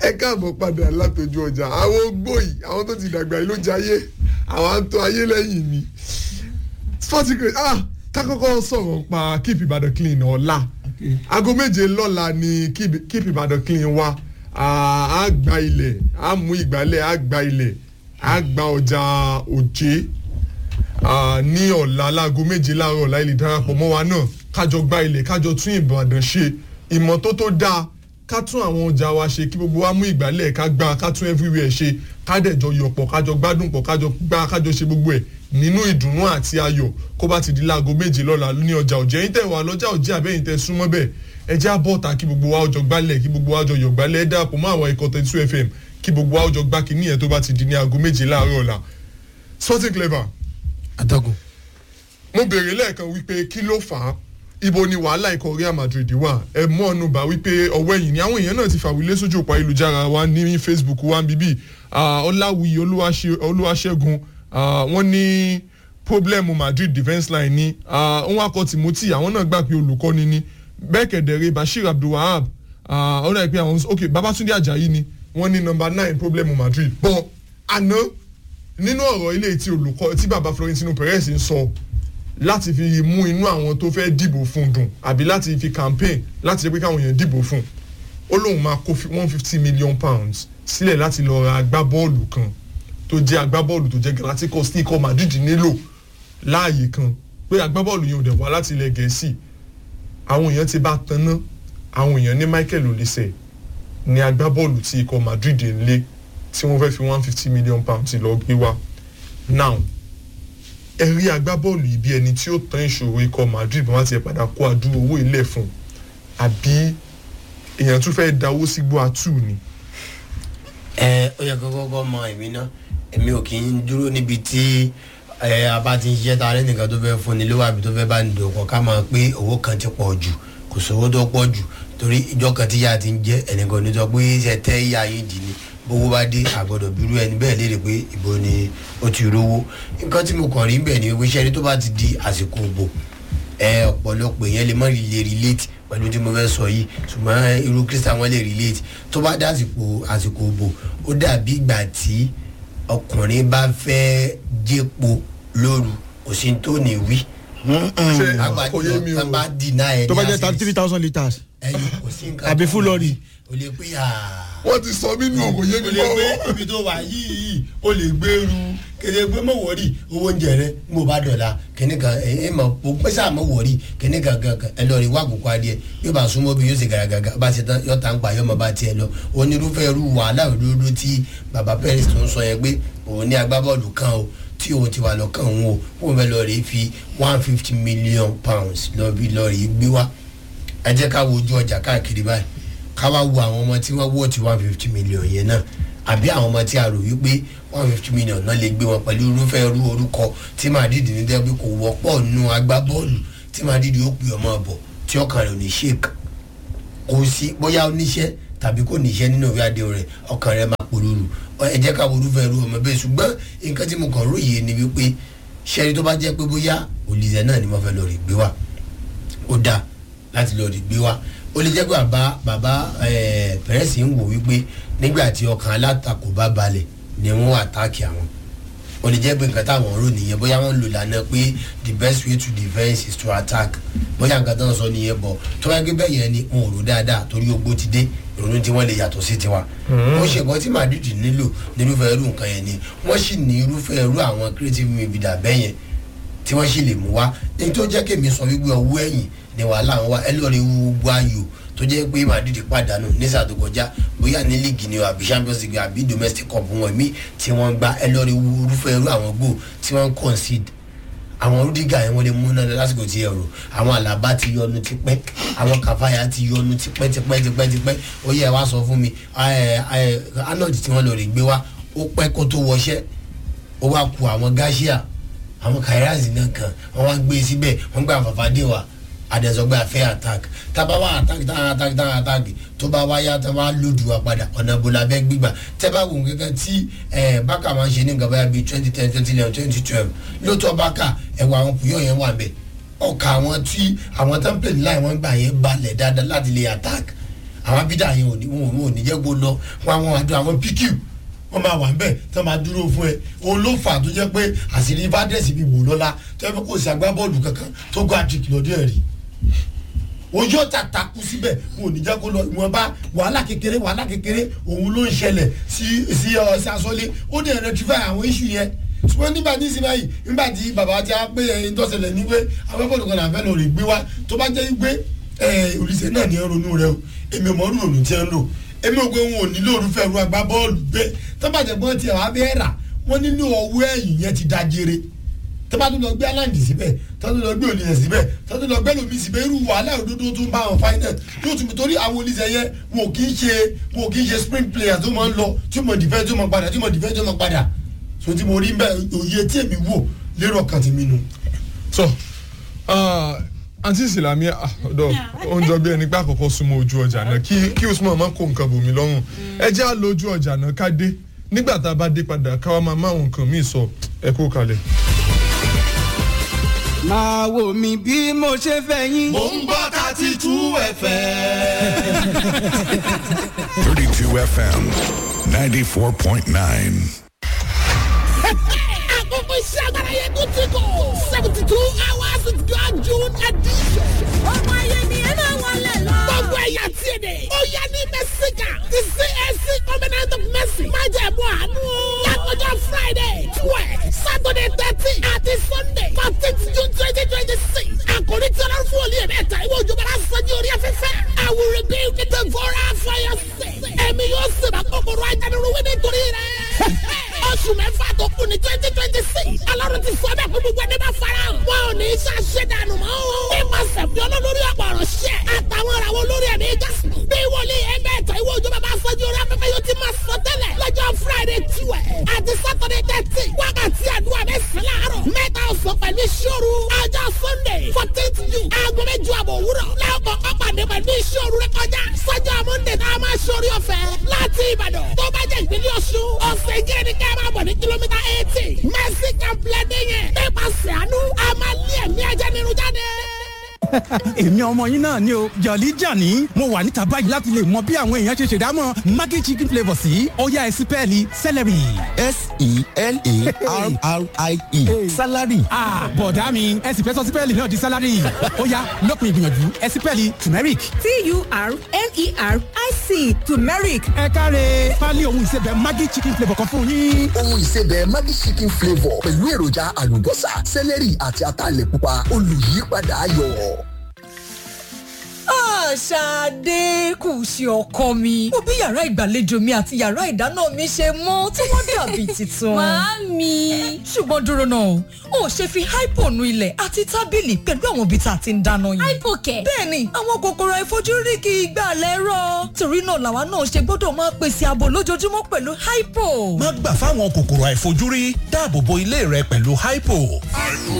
ẹ káàbọ̀ padà látọjú ọjà àwọn ogbó yìí àwọn tó ti dàgbà yìí ló jayé àwọn à ń tọ́ ayé lẹ́yìn mi sporting crate ah kákọ́kọ́ sọ̀rọ̀ pa keep Ìbàdàn clean ọ̀la aago méje lọ́la ni keep keep Ìbàdàn clean wa á gba ilẹ̀ á mú ìgbálẹ̀ á gba ilẹ̀ á gba ọjà òjé ní ọ̀la láago méje láàárọ̀ ọ̀la ilé darapọ̀ mọ́ wa náà kájọ gba ilẹ̀ kájọ tún Ìbàdàn ṣe ìmọ́tótó dáa ká tún àwọn ọjà wa ṣe kí gbogbo wa mú ìgbálẹ̀ ká gbá ká tún everywhere ṣe ká dẹ̀jọ yọ̀pọ̀ kájọ gbádùn pọ̀ kájọ gbá kájọ ṣe gbogbo ẹ̀ nínú ìdùnnú àti ayọ̀ kó bá ti di láago méje lọ́la ní ọjà òjẹ́ yín tẹ̀ wá lọ́jà òjẹ́ àbẹ́yìn tẹ̀ súnmọ́ bẹ́ẹ̀ ẹ jẹ́ àbọ̀tà kí gbogbo wa ọjọ́ gbálẹ̀ kí gbogbo wa ọjọ́ yọ̀ gbálẹ̀ ẹ dàpọ̀ mọ́ àwọn ikọ̀ thirty two fm kí gbogbo wa ọjọ́ gbá kínní yẹn tó bá ti di ní aago méje láàárọ̀ ọ̀la sporting clever. atọ́kùn. mo béèrè lẹ́ẹ̀kan wípé kí ló fà á ibo ni wàhálà ikọ̀ Real Madrid wà ẹ mọ́ ọ̀nù bá wípé ọwọ́ ẹ̀yìn ni àwọn èèyàn náà ti fàwílé sójú òpó ayélujára wa ní Facebook wa bíbí ọláwìyí olúwaṣẹ́gun wọ́n ní pọ́blẹ́mù Madrid defence line ni wọ́n wá kọ́ Timothy àwọn náà gbà pé olùkọ́ni ni bẹ́ẹ̀ kẹ̀dẹ̀rẹ́ Bashir Abdulwahab ọ̀rọ̀ ẹ̀ pé àwọn ok Babatunde Ajayi ni wọ́n ní number nine pọ́blẹ́mù Madrid bọ́n àná nínú ọ̀rọ̀ ilé tí olùkọ́ tí baba Florentino Perez ń sọ láti fi mú inú àwọn tó fẹ́ dìbò fún dùn àbí láti fi campaign láti jẹ́ pé káwọn èèyàn dìbò fún ó lóun máa kó one fifty million pounds sílẹ̀ láti lọ ra agbábọ́ọ̀lù kan tó jẹ́ agbábọ́ọ̀lù tó jẹ́ Galacticos tí ikọ̀ Madrid nílò láàyè kan pé agbábọ́ọ̀lù yẹn ò dẹ̀ wá láti ilẹ̀ Gẹ̀ẹ́sì àwọn èèyàn ti bá tanná àwọn èèyàn ní Michael Olise ní agbábọ́ọ̀lù tí ikọ̀ Madrid ń lé tí wọ́n fẹ́ fi one fifty million pounds lọ gbé wá now ẹ rí agbábọ́ọ̀lù yìí bí ẹni tí ó tán ìṣòro ikọ̀ Madrid bí wọ́n ti padà kó àdúró owó ilẹ̀ fún àbí èèyàn tún fẹ́ dáwó sígbó àtú ni. ẹ ó yẹ kó kọ́kọ́ mọ èmi náà èmi ò kì í dúró níbi tí ẹ a bá ti ń ṣiṣẹ́ ta lẹ́nìkan tó fẹ́ fún ni lówó àbí tó fẹ́ bá ní dòkọ̀ ká máa pé owó kan ti pọ̀ jù kò sówó tó pọ̀ jù torí ìjọ kan tí yá ti ń jẹ́ ẹnìkan ní sọ pé ṣe tẹ́ ìyá yín dì ní bówó bá dé àgbọ̀dọ̀ bírú ẹni bẹ́ẹ̀ léèrè pé ìbò ni ó ti rówó nǹkan tí mo kàn rí bẹ́ẹ̀ ni wípé ṣẹ́ni tó bá ti di àsìkò òbò ẹ ọ̀pọ̀lọpọ̀ èèyàn lè má lè relate pẹ̀lú tí mo fẹ́ sọ yìí ṣùgbọ́n irú Christian wọn lè relate tó bá dé àsìkò àsìkò òbò ó dàbí ìgbà tí ọkùnrin bá fẹ́ jẹ́po lóru kò sí tó ní wí. ṣe àgbàdo kò yé mi tó o bá deny ẹ ní tó bá jẹ́ access. thirty three thousand litres ẹyin kò sí nǹkan àbí tó full ní lorry. wí. o lè pé yàrá wọ́n ti sọ mí nù kò yé mi o lè gbé mọ́ ibi tó wà yìí o lè gbèrú kéde pé mọ̀ wọ́ọ̀rì owó oúnjẹ rẹ mo bá dọ̀la kíní kan ẹ ẹ mọ̀ o pẹ́ sáà mọ̀ wọ́ọ̀rì kíní kan kan kan ẹ lọ rí wá kókó adìẹ yóò bá súnmọ́ bí yóò ṣe gàràgàgà bá ṣe tán yóò tán pa yóò mọ̀ bá tiẹ̀ lọ onírúfẹ́ irú wàhálà òdodo tí baba Perez tó ń sọ yẹn pé òun ní agbábọ́ọ̀lù kan o tí òun ti wà lọ́kàn òun o òun fẹ́ lọ rí fi one fifty million pounds lọ bí lọ rí gbé wá ẹ jẹ́ ká wo ojú ọjà káàkiri báyìí ká wá wo àwọn ọmọ tí wọ́n wọ́ ti one fifty million yẹn náà àbí àwọn ọmọ tí a rò wípé one fifty million náà lè gbé wọn pẹ̀lú irúfẹ́ irú orúkọ tí Madrid ní dẹ́bí kò wọ́pọ̀ nù agbábọ́ọ̀lù tí Madrid ó pè ọmọ ọ̀bọ̀ tí ọkàn rẹ̀ ò ní ṣèkà kò sí bóyá oníṣẹ́ tàbí kò níṣẹ́ nínú ìwé àdéhùn rẹ̀ ọkàn rẹ̀ máa polówó ẹ jẹ́ ká wo irúfẹ́ irú ọmọ bẹ́ẹ̀ ṣùgbọ́n nǹkan tí mo kàn róye ni wípé ṣẹ́ni tó bá jẹ́ pé bóyá Olise náà ni wọ́n fẹ́ lọ rí gbé wá ó dáa láti lọ rí gbé wá ó lè jẹ́ pé bàbá bàbá Perez ń wò wípé nígbà tí ọkàn alátakò bá balẹ̀ ni wọ́n àtàkì àwọn ó lè jẹ́ pé nǹkan táwọn rò nìyẹn bóyá wọ́n lò lánàá pé the best way to defence is to attack bóyá nǹkan tó ń sọ nìyẹn bọ̀ tó wáyé pé bẹ́ẹ̀ yẹn ni wọn ò rò dáadáa torí ogbó ti dé ìrònú tí wọ́n lè yàtọ̀ sí tiwa. wọ́n ṣe nǹkan tí Madrid nílò nírúfẹ́ irú nǹkan yẹn ni wọ́n sì ní irúfẹ́ irú àwọn creative midfielder bẹ́ẹ̀ yẹn tí wọ́n sì lè mú wá ní tó jẹ́ kémi sọ wípé ọwọ́ ẹ̀yìn ni wàhálà wọn wá ẹ lọ́ọ́ rí gbogbo ayò tó jẹ́ pé Madrid pàdánù ní sáà tó kọjá bóyá ní líìgì ni o àbí Champions League àbí domestic cup wọn mí tí wọ́n gbá ẹ lọ́ọ́ rí irúfẹ́ irú àwọn gbò tí wọ́n concede àwọn Rudiger yẹn wọ́n lè mú náà lásìkò tí ẹ rò àwọn Alaba ti yọnu tipẹ́ àwọn Kafaya ti yọnu tipẹ́ tipẹ́ tipẹ́ tipẹ́ ó yẹ wá sọ fún mi Arnold tí wọ́n lọ rè gbé wá ó pẹ́ kó tó wọṣẹ́ ó wá ku àwọn Garcia àwọn Kairaz náà kan wọ́n wá gbé síbẹ̀ wọ́n gbé àfàfàdé wa àdẹ̀sọ̀gbẹ́ àfẹ́ attack tábà wá attack táwọn attack táwọn attack tó bá wá yá táwọn á lòdù wa padà ọ̀nà ìbò làbẹ́ gbígbà tẹ́ bá wò kankan tí bákà máa ń ṣe ní nǹkan báyà bíi twenty ten twenty eleven twenty twelve lóòótọ́ bákà ẹ̀wọ̀ àwọn pùyọ̀ yẹn wà bẹ̀ ọkà àwọn tí àwọn template line wọ́n gbà yẹn balẹ̀ dáadáa láti lè attack àwọn abidà yẹn ò ní wọn ò ní jẹ́ kó lọ wọn àwọn àdó àwọn pq wọn máa wà nbẹ tí wọn máa dúró fún ẹ òun ló fà tó jẹ́ pé àṣírí fàdẹ́sì bíi wò lọ́la tó yẹ kó o sì agbábọ́ọ̀lù kankan tó gbọ́ àtìkì lọ́dún ẹ̀ rí ojú ọ̀tà takú síbẹ̀ wọn ò ní jẹ́ kó lọ ìwọ̀nba wàhálà kékeré wàhálà kékeré òun ló ń ṣẹlẹ̀ sí sí ọ sí asọ́lé ó dẹ̀ rectify àwọn issue yẹn ṣùgbọ́n nígbà tí ìsinmi yìí nígbà tí bàbá ti á pé ẹyin tó ṣẹlẹ̀ ní pé agbábọ́ọ̀lù kan làbẹ́ lọ rè gbé wá tó bá jẹ́ pé olùsẹ̀ náà ní ronú rẹ o èmi ò mọ̀ ọ́rùn òrùn tí ẹ ń lò èmi ò pé wọn ò nílò orúfẹ́ ru agbábọ́ọ̀lù bẹ́ẹ̀ tó bá jẹ́ pọ́n tiẹ̀ wá bẹ́ẹ̀ rà wọ́n nínú ọwọ́ ẹ̀yìn yẹn ti dájere tó bá tún lọ gbé aláǹdì síbẹ̀ tó tún lọ gbé olùyẹ̀ síbẹ̀ tó tún lọ gbé lómi síbẹ̀ irú wàhálà òdodo tún bá wọn final yóò tún torí àwọn olùsẹ̀ yẹn wọn ò kì í ṣe wọn ò kì í ṣe sprint players tó máa ń lọ tí mo defend tó máa padà tí mo defend tó máa padà so tí mo rí bẹ́ẹ̀ òye tí èmi wò lérò ọkàn tí mi nù. so àǹtí ìsìlámì ọ̀dọ̀ oúnjẹ bí ẹni pé àkọ́kọ́ súnmọ́ ojú ọjà náà kí kí usman má kó nǹkan bòmí lọ́rùn ẹ jẹ́ à lójú ọjà náà ká dé nígbà tá a bá dé padà káwa máa má àwọn nǹkan míì sọ ẹ kó kalẹ̀. máa wò mí bí mo ṣe fẹ́ yín. mo ń gbọ́ thirty two fm. 32 FM 94.9. àkókò iṣẹ́ agbára yẹn tó ti kọ̀ seventy two hours with God June edition. ọmọ ayé ni ẹ máa wọlé lọ. gbogbo ẹ̀yà tí ì dé. ó yẹ ní mẹ́síkà ti CAC covenant of mercy. má jẹ́ mú àánú. lákòjọ Friday twelve Saturday thirteen àti Sunday fourteen June twenty twenty six. àkòrí tí ọlọ́run fún olú yẹn mẹ́ta ìwé òjòbára sọ́jú orí afẹ́fẹ́. I will rebuild the devourer for your sake. ẹ̀mí yóò sèbà kòkòrò ajánirúwé nítorí rẹ̀ oṣù mẹ́fà tó kù ní twenty twenty six alárò ti sọ bẹ́ẹ̀ fún gbogbo ẹni bá fara hàn. wọn ò ní í ṣàṣẹ dànù mọ́ o. nípasẹ̀ fi olólórí ọ̀pọ̀ ọ̀rọ̀ ṣẹ́ àtàwọn ìràwọ̀ olórí ẹ̀mí jásùn. bí wòlíì ẹgbẹ́ ẹ̀tọ́ ìwé òjò bàbá sọ́jú orí afẹ́fẹ́ yóò ti máa sọ tẹ́lẹ̀ lọ́jọ́ friday tiwẹ̀ àti saturday thirty wákàtí àdúrà mẹ́sàn-án láàárọ̀ mẹ́ta ọ̀sán pẹ̀lú ìṣòro ọjọ́ sunday fourteenth june aago mẹ́jọ àbọ̀ òwúrọ̀ lẹ́ọ̀kọ̀ ọ̀pàdé pẹ̀lú ìṣòro rẹ kọjá sọ́jọ́ monday tá a máa ṣorí ọ̀fẹ́ láti ìbàdàn tó bá jẹ́ ìpínlẹ̀ ọ̀ṣun ọ̀sẹ̀ jẹ́ ní ká máa bọ̀ ní kìlómítà eighty mercy complex yẹn nípasẹ̀ àánú a máa lé ẹ̀mí ajá nínú jáde èmi ọmọ yín náà ni o jọ̀lí jàní mo wà níta báyìí láti lè mọ bí àwọn èèyàn ṣe ṣèdámọ̀ maggi chicken flavour sí ọ̀yá ẹ̀sìn pẹ́ẹ́lí celery. s-e-l-a-r-r-i-e salary. bọ̀dá mi ẹ̀sìn fẹ́ sọ sí pẹ́ẹ́lí náà di salary ọ̀yá lópin ìgbìyànjú ẹ̀sìn pẹ́ẹ́lí turmeric. t-u-r-m-e-r-i-c turmeric. ẹ káre pálí ohun ìsebẹ̀ maggi chicken flavour kan fún yín. ohun ìsebẹ̀ maggi chicken flavour pẹ̀lú èròjà àlùbọ́sà celery àti ataalẹ̀ pupa olùyípadà ayọ̀. Ṣadé kù sí ọkọ mi. Mo bí yàrá ìgbàlejò mi àti yàrá ìdáná mi ṣe mọ́ tí wọ́n dàbí tuntun. Màámi. Ṣùgbọ́n dúró náà, o ò ṣe fi hypo nu ilẹ̀ àti tábìlì pẹ̀lú àwọn ibi tá a ti ń dáná yìí. Hypo kẹ̀. Bẹ́ẹ̀ni, àwọn kòkòrò àìfojúrí kì í gbà lẹ́rọ̀. Torí náà làwa náà ṣe gbọ́dọ̀ máa pèsè ààbò lójoojúmọ́ pẹ̀lú hypo. má gbà fáwọn kòkòrò àìfojúrí dáàbò bo ilé rẹ pẹ̀lú hypo.